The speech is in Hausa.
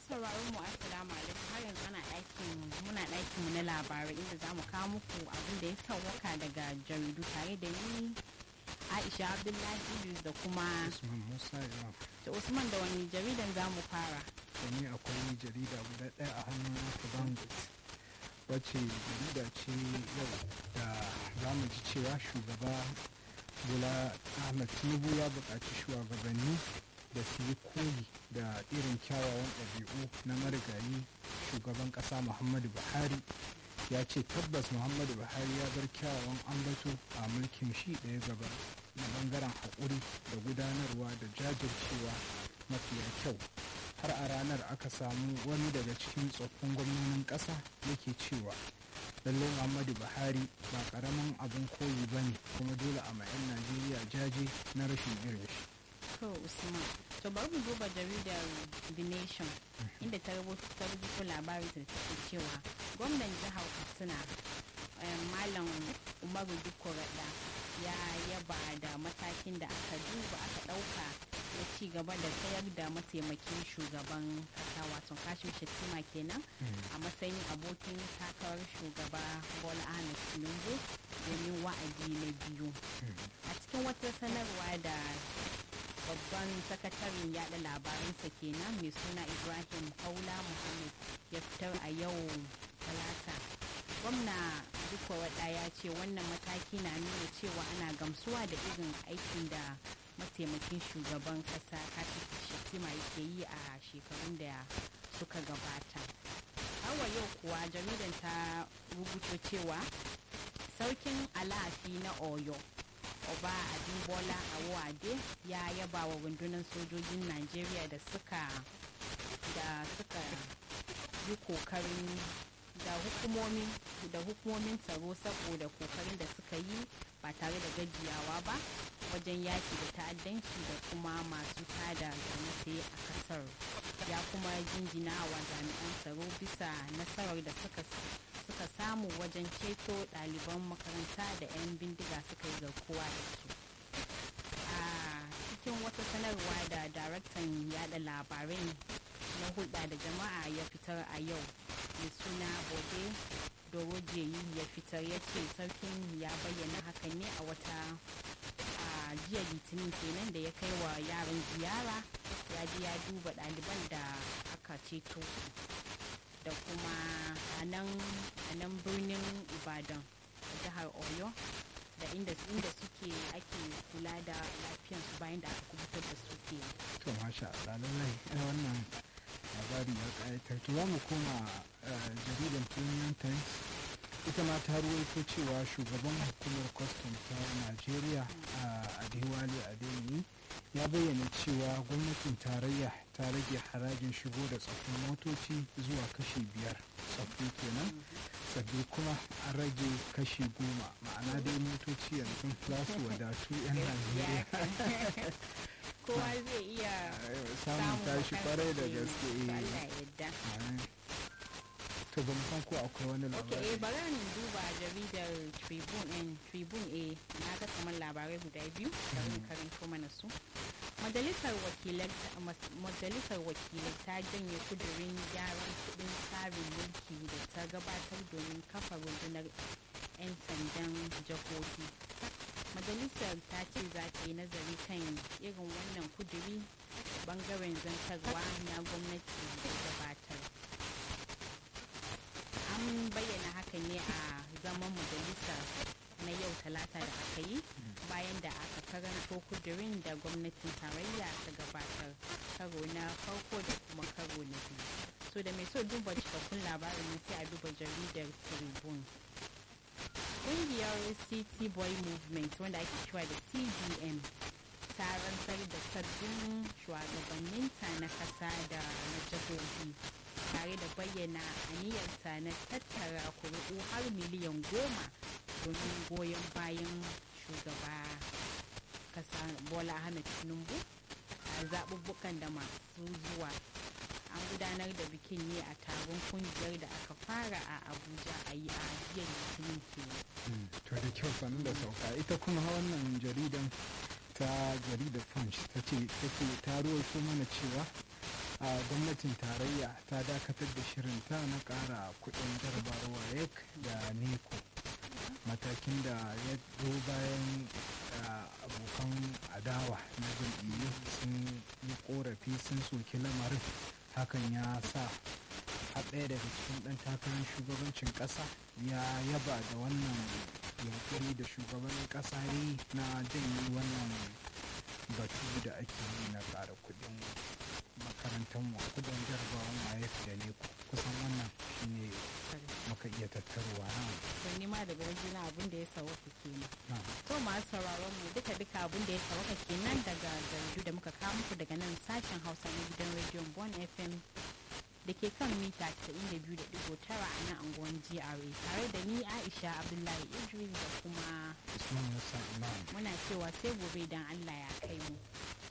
sauraron mu assalamu alaikum har yanzu ana ɗakin muna ɗakin mu na labarai inda za mu kawo muku abin da ya sauwaka daga jaridu tare da ni Aisha Abdullahi Idris da kuma Usman Musa Imam. da Usman da wani jaridan za mu fara. Wani akwai jarida guda ɗaya a hannun Bandit wacce jarida ce yau da za mu ji cewa shugaba Bola Ahmed Tinubu ya buƙaci shugabanni da su yi koyi da irin kyawawan ɗabi'u na marigayi shugaban ƙasa Muhammadu Buhari ya ce tabbas Muhammadu Buhari ya bar kyawawan ambato a mulkin shi da ya gaba na bangaren haƙuri da gudanarwa da jajircewa mafiya kyau har a ranar aka samu wani daga cikin tsoffin gwamnonin ƙasa yake cewa lallai muhammadu buhari ba ƙaramin abin koyi ba ne kuma dole a ma'yan najeriya jaje na rashin irin shi To Usman, to bari mu duba jaridar The Nation inda ta rubuta labarin da take cewa gwamnan jihar Katsina Malam Umaru Dukko Rada ya yaba da matakin da aka duba aka ɗauka na ci gaba da tsayar da mataimakin shugaban kasa wato kashin shettima kenan a matsayin abokin takarar shugaba Bola Ahmed Tinubu domin wa'adi na biyu. A cikin wata sanarwa da babban sakataren yada labaransa kenan mai suna ibrahim kaula muhammad ya fitar a yau talata gwamna duka wada ya ce wannan mataki na nuna cewa ana gamsuwa da irin aikin da mataimakin shugaban kasa kati shatima yake yi a shekarun da suka gabata hawa yau kuwa jaridan ta rubuto cewa saukin alafi na oyo oba abimbola awade ya yaba wa rundunar sojojin najeriya da suka da suka yi kokarin da hukumomin da hukumomin tsaro saboda kokarin da suka yi ba tare da gajiyawa ba wajen yaki da ta'addanci da kuma masu tada zaune a kasar ya kuma jinjina wa jami'an tsaro bisa nasarar da suka suka samu wajen ceto ɗaliban makaranta da 'yan bindiga suka yi garkuwa da su a cikin wata sanarwa da daraktan yada labarai na hulɗa da jama'a ya fitar a yau mai suna bode dorojeyi ya fitar ya ce sarkin ya bayyana hakan ne a wata a jiya litinin kenan da ya kai wa yaran ziyara ya ji ya duba ɗaliban da aka ceto su da kuma a nan birnin ibadan a jihar oyo da inda inda suke ake kula da lafiyansu bayan da aka kubutar da su ke to masha Allah lallai wannan labari ya ƙayatar to za mu koma jaridan premium times ita ma ta ruwaito cewa shugaban hukumar kwastam ta najeriya a adewale adeyemi ya bayyana cewa gwamnatin tarayya ta rage harajin shigo da tsoffin motoci zuwa kashi biyar tsoffi kenan sabbi kuma an rage kashi goma ma'ana dai motoci yanzu za su wadatu 'yan najeriya kowa zai iya samun tashi kwarai da gaske yadda to ban san ko akwai wani ok labari eh bari in duba jaridar tribune in tribune a na ga kamar labarai guda biyu da in karanto mana su majalisar wakilai majalisar wakilai ta janye kudirin gyaran kudin tsarin mulki da ta gabatar domin kafa rundunar 'yan sandan jihohi majalisar ta ce za ta yi nazari kan irin wannan kuduri bangaren zantarwa na gwamnati da gabatar an bayyana haka ne a zaman majalisa na yau talata da aka yi bayan da aka karanto kudirin da gwamnatin tarayya ta gabatar karo na farko da kuma karo na biyu so da mai so duba cikakkun labarin nan sai a duba jaridar tribune ƙungiyar city boy movement wanda ake cewa da cbn ta rantsar da sabbin shugabanninta na kasa da na jihohi tare da bayyana aniyarta na tattara kuri'u har miliyan goma domin goyon bayan shugaba kasa bola ahmed tinubu a zaɓuɓɓukan da masu zuwa an gudanar da bikin ne a taron kungiyar da aka fara a abuja a yi a jiya litinin kenan to da kyau sanin da sauka ita kuma wannan jaridan ta jaridar punch ta ce take ta ruwaito mana cewa a gwamnatin tarayya ta dakatar da shirinta na ƙara kuɗin jarabar wayek da neco matakin da ya zo bayan abokan adawa na jam'iyyu sun yi korafi sun soki lamarin hakan ya sa har ɗaya daga cikin ɗan takarar shugabancin ƙasa ya yaba da wannan yankuri da shugaban ƙasa yi na janye wannan batu da ake yi na ƙara kuɗin makarantar mu kuɗin jarabawan mayaf da ne kusan wannan shine muka iya tattaruwa na to ni ma daga wajen abin da ya sauka kenan to masu sauraron mu duka duka abin da ya sauka kenan daga jaridu da muka kawo muku daga nan sashen hausa na gidan rediyon bon fm da ke kan mita 92.9 a nan anguwan GRA tare da ni Aisha Abdullahi Idris da kuma Usman Musa Imam muna cewa sai gobe idan Allah ya kai mu.